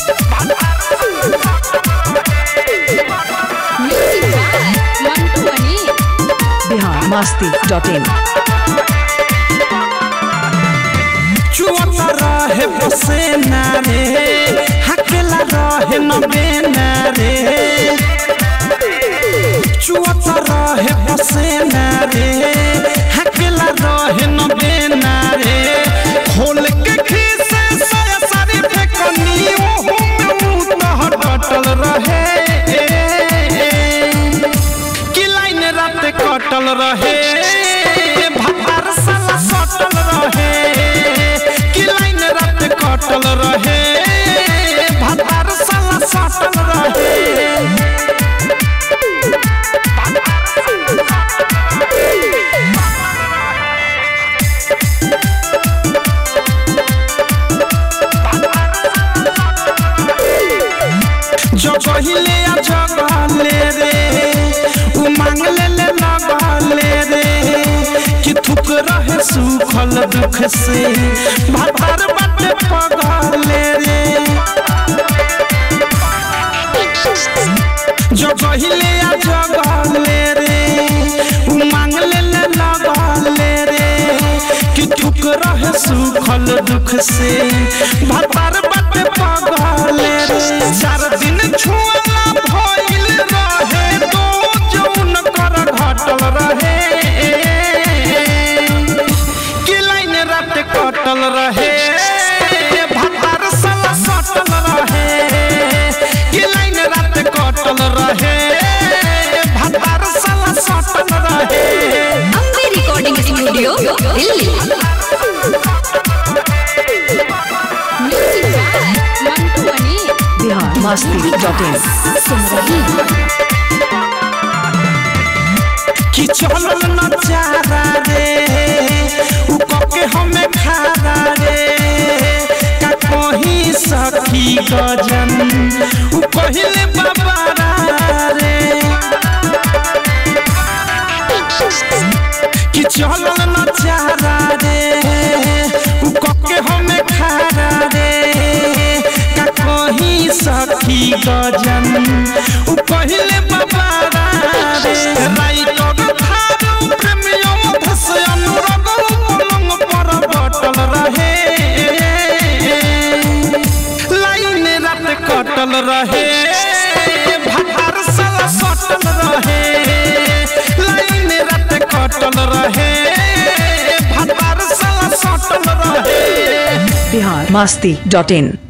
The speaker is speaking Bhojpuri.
Music by Mantu Mani. Bihar Masti dot in चुअत रहे पसेना रे हकेला रहे न बेना रे चुअत रहे पसेना रे हकेला रहे न बेना रे खोल के खीसे साया सारी फेकनी ओहू में मुंह तह कटल रहे कि लाइन रात कटल रहे भातार साला सटल रहे कि लाइन रात कटल रहे भातार साला सटल रहे जगहिले आ जगले रे उ मांग ले ले लगले रे कि थुक रहे सुखल दुख से भातार बाटे पगले रे जगहिले आ जगले रे उ मांग ले ले लगले रे कि थुक रहे सुखल दुख से भातार बाटे पगले रे चार दिन छुअला भइल रहे तो जौन कर घटल रहे कि लाइन रात कटल रहे भातार साला सटल रहे कि लाइन रात कटल रहे भातार साला सटल रहे Ambe Recording Studio, Delhi. Music by Mantu Mani. Bihar Masti dot in सुन रही हो कि चलल न चारा रे उ कके हमें खारा रे का कहीं सखी गजन उ कहिले बाबारा रे कि चलल न चारा रे उ कके हमें खारा रे का कहीं सखी गजन उ कहिले बाबारा रे राइटर थारू प्रेमियो धस अनुराग पलंग पर बटल रहे लाइन रात कटल रहे भातार साला सटल रहे लाइन रात कटल रहे भातार साला सटल रहे बिहार मस्ती डॉट इन